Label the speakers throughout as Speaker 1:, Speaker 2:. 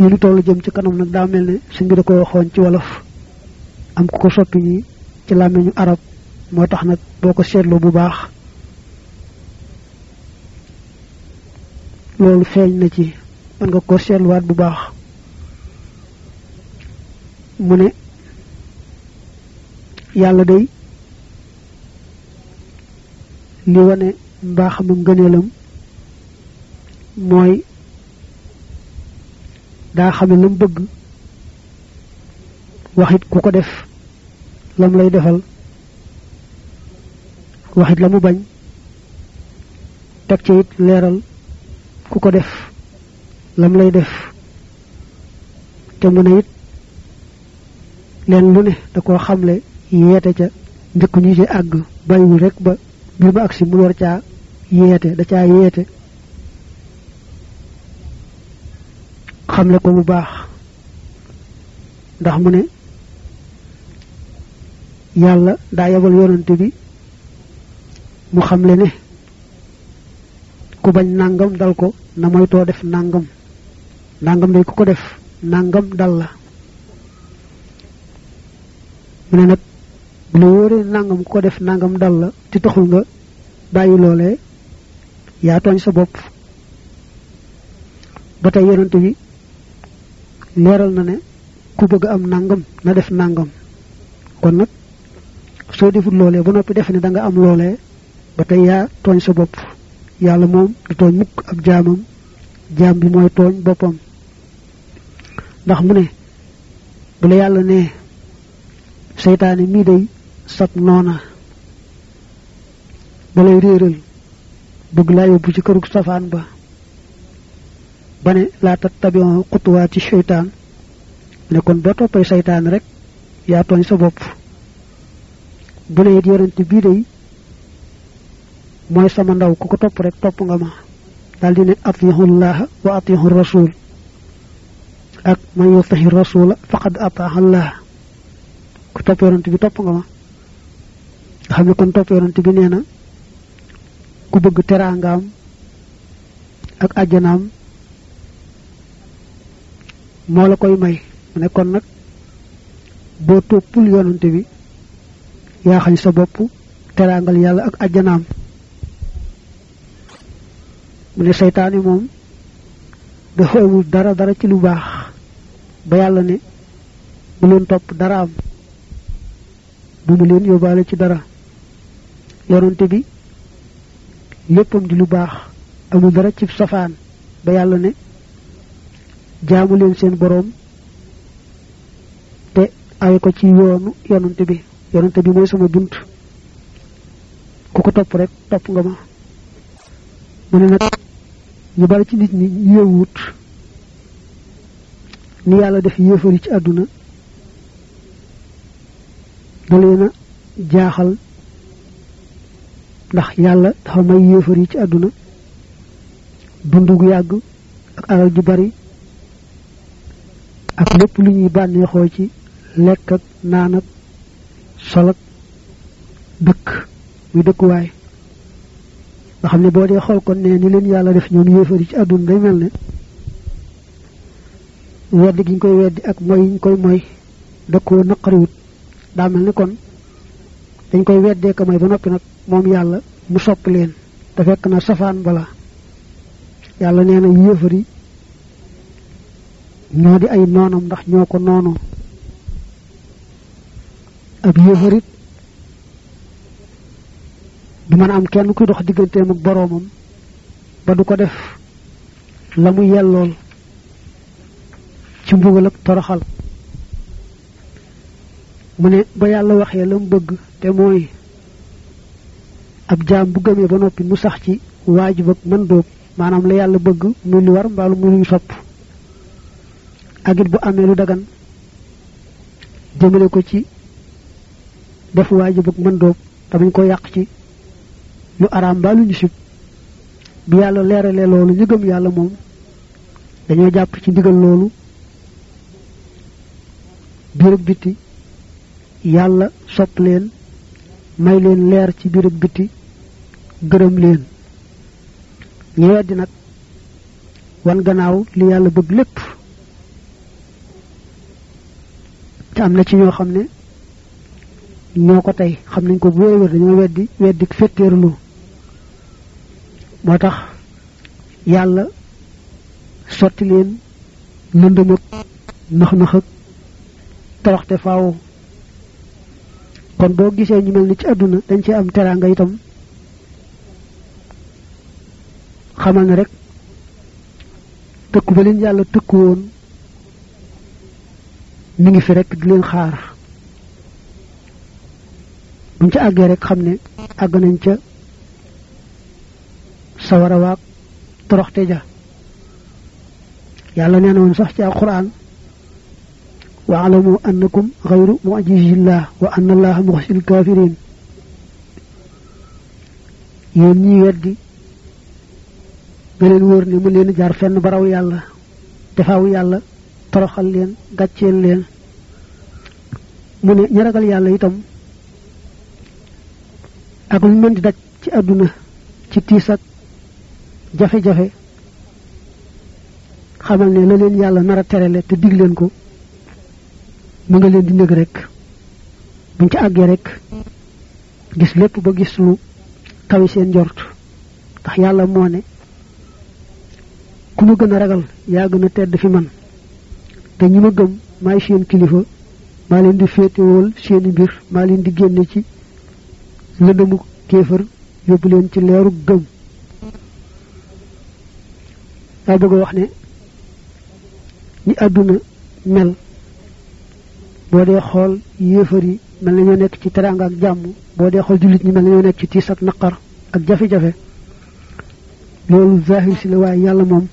Speaker 1: fii lu tollu jëm ci kanam nag daa mel ne suñ bi da ko waxoon ci wolof am ku ko soppi ñi ci làmmiñu arab moo tax nag boo ko seetloo bu baax loolu feeñ na ci mën nga ko seetluwaat bu baax mu ne yàlla day li wane mbaaxam ak ngëneelam mooy daa xame lam bëgg waxit ku ko def lam lay defal waxit la mu bañ teg ci it leeral ku ko def lam lay def te mu ne it leen lu ne da koo xamle yeete ca njëkk ñu ci àgg bàyyiwul rek ba mbir ba agsi mu war caa yeete da caa yeete xamle ko bu baax ndax mu ne yàlla daa yabal yonante bi mu xamle ne ku bañ nangam dal ko na moytoo def nangam nangam day ku ko def nangam dal la mu ne nag bu la wóoree nangam ku ko def nangam dal la ci taxul nga bàyyi loolee yaa tooñ sa bopp ba tey yonante bi leeral na ne ku bëgg am nangam na def nangam kon nag soo defut loolee ba noppi defe ne da nga am loolee ba tey yaa tooñ sa bopp yàlla moom du tooñ mukk ab jaamam jaam bi mooy tooñ boppam ndax mu ne bu la yàlla ne seytaane mii day sab noona ba lay réeral bëgg laa yóbbu ci kërug safaan ba ba ne laa tattabi'u xutuwaati seytaan ne kon boo toppee seytaan rek yaa tooñ sa bopp bu ne it yonent bii day mooy sama ndaw ku ko topp rek topp nga ma daal di ne atiihullaha wa atiihu rasul ak man yutihi rasula faqad ataaha allah ku topp yonent bi topp nga ma nga xam ne kon topp yonent bi nee na ku bëgg teraangaam ak àjjanaam moo la koy may mu ne kon nag boo toppul yonante bi yaa xañ sa bopp teraangal yàlla ak àjjanaam mu ne seytaane moom dafa amul dara dara ci lu baax ba yàlla ne bu leen topp dara am bu mu leen yóbbaale ci dara yonante bi léppam di lu baax amul dara ci safaan ba yàlla ne jaamu leen seen boroom te ay ko ci yoonu yonante bi yonante bi mooy sama bunt ku ko topp rek topp nga ma mu ne nag ñu bari ci nit ñi yéewut ni yàlla def yéefari ci àdduna da leen a jaaxal ndax yàlla dafa may yéefar yi ci àdduna dund gu yàgg ak alal ju bari ak lépp lu ñuy bànneexoo ci lekk ak naan ak sol ak dëkk muy dëkkuwaay nga xam ne boo dee xool kon ne ni leen yàlla def ñoom yéefar yi ci àdduna day mel ne weddi gi ñu koy weddi ak moy yi ñu koy moy da koo naqariwut daa mel ni kon dañ koy weddee ko may ba noppi nag moom yàlla mu sopp leen te fekk na safaan bala yàlla nee na yéefar yi ñoo di ay noonam ndax ñoo ko noonu ab yéefarit du mën a am kenn kuy dox digganteem ak boroomam ba du ko def la mu yellool ci mbugal ak toroxal mu ne ba yàlla waxee la mu bëgg te mooy ab jaam bu gëmee ba noppi mu sax ci waajib ak mën dóob maanaam la yàlla bëgg muy lu war mbaalu muy lu sopp ak it bu amee lu dagan jëmale ko ci def waajib ak mën dóob te bañ ko yàq ci lu araam mbaa lu ñu sib bi yàlla leeralee loolu ñu gëm yàlla moom dañoo jàpp ci ndigal loolu biir ak biti yàlla sopp leen may leen leer ci biir ak biti gërëm leen ñu weddi nag wan gannaaw li yàlla bëgg lépp te am na ci ñoo xam ne ñoo ko tey xam nañ ko bu wér wér dañoo weddi weddi fetteerlu moo tax yàlla sotti leen lëndëm ak nax nax ak toroxte faaw kon boo gisee ñu mel ni ci àdduna dañ ci am teraanga itam xamal ne rek tëkku ba leen yàlla tëkku woon mi ngi fi rek di leen xaar buñ ca àggee rek xam ne àgg nañ ca sawara waag toroxte ja yàlla nee na woon sax ci alquran wa alamu annakum xayru mujizillah wa anna allaha muxsil kafirin yéen ñi weddi nga leen wóor ne mu leen jaar fenn baraw yàlla defaaw yàlla toroxal leen gàcceel leen mu ne ñi ragal yàlla itam ak lu mën di daj ci àdduna ci tiis ak jafe-jafe xamal ne la leen yàlla nar a terale te dig leen ko mu nga leen di nëg rek buñ ci àggee rek gis lépp ba gis lu kawi seen njort ndax yàlla moo ne ku ma gën a ragal yaa gën a tedd fi man te ñi ma gëm maay seen kilifa maa leen di féetewool seeni mbir maa leen di génne ci lëndëmu kéefër yóbbu leen ci leeru gëm daa bëgg a wax ne ñi àdduna mel boo dee xool yéefar yi mel na ñoo nekk ci teraanga ak jàmm boo dee xool jullit ñi mel na ñoo nekk ci tiis ak naqar ak jafe-jafe loolu zahir si la waaye yàlla moom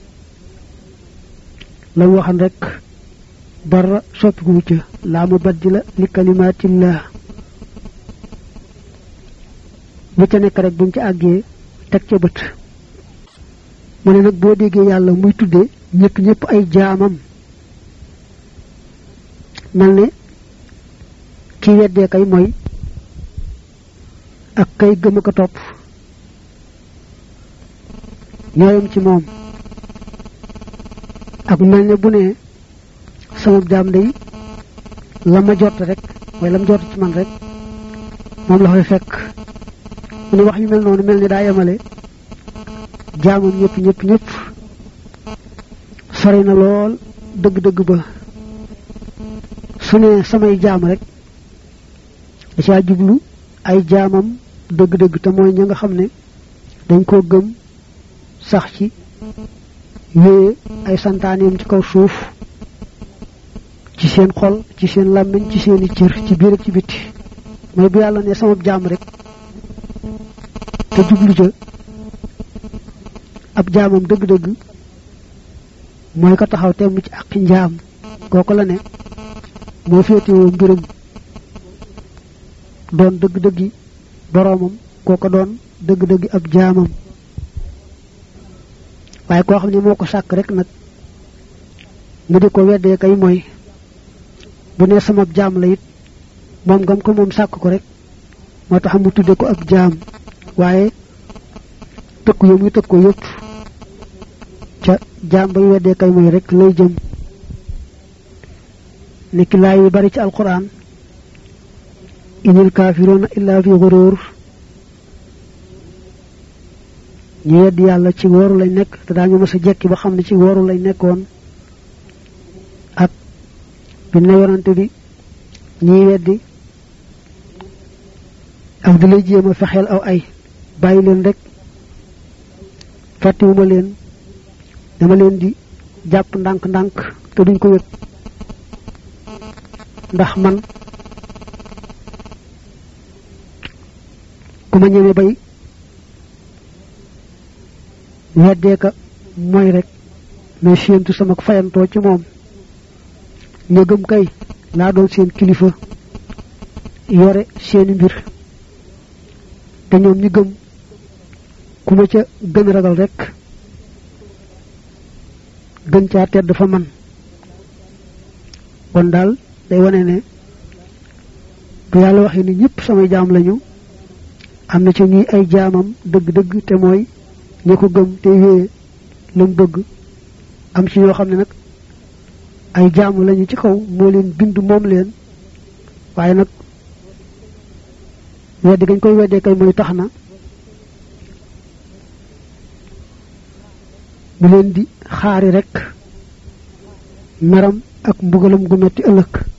Speaker 1: la mu waxan rek dara soppiku wu ca laa mu baddila li kalimaatillah lu ca nekk rek buñ ca àggee teg ca bët mu ne nag boo déggee yàlla muy tuddee ñëpp ñëpp ay jaamam mel ne ki weddee kay mooy ak kay gëm ko topp ñooyam ci moom ak mel ne bu ne sama jaam day la ma jot rek mooy la ma jot ci man rek moom la fay fekk mu ne wax yu mel noonu mel ni daa yemale jaamam ñëpp ñëpp ñëpp sori na lool dëgg-dëgg ba su ne samay jaam rek da caa jublu ay jaamam dëgg-dëgg te mooy ña nga xam ne dañ koo gëm sax ci wéye ay santaaneem ci kaw suuf ci seen xol ci seen làmmiñ ci seeni cër ci biir ak ci bitti mooy bu yàlla ne sama jaam rek te jublu ca ab jaamam dëgg-dëgg mooy ko taxaw temm ci ak njaam kooku la ne moo féetewoo mbiram doon dëgg-dëggi boroomam kooko doon dëgg-dëggi ab jaamam waaye koo xam ne moo ko sàkk rek nag mu di ko weddee kay mooy bu ne sama jaam la it moom ngam ko moom sàkk ko rek moo tax mu tudde ko ab jaam waaye tëkku yo muy tëkk ko yëpp ca jaam bay weddee kay mooy rek lay jëm niki laay yu bari ci alquran inil kaafiruuna illa fi xuruur ñu weddi yàlla ci wooru lañ nekk te daañu mës a jekki ba xam ne ci wooru lañ nekkoon ak bi ne yonante bi ñiy weddi ak di lay jéem a fexeel aw ay bàyyi leen rek fàttiwuma leen dama leen di jàpp ndànk-ndànk te duñ ko yëg ndax man ku ma ñeme bay weddee ka mooy rek mais séentu sama fayantoo ci moom ña gëm kay laa doon seen kilifa yore seeni mbir te ñoom ñi gëm ku ma ca gën ragal rek gën caa tedd fa man kon daal day wane ne bu yàlla waxee ni ñëpp samay jaam lañu am na ci ñuy ay jaamam dëgg-dëgg te mooy ñi ko gëm te wéye lam bëgg am ci ñoo xam ne nag ay jaamu lañu ci kaw moo leen bind moom leen waaye nag weddi gañ koy weddee kay mooy tax na mu leen di xaari rek meram ak mbugalam gu metti ëllëg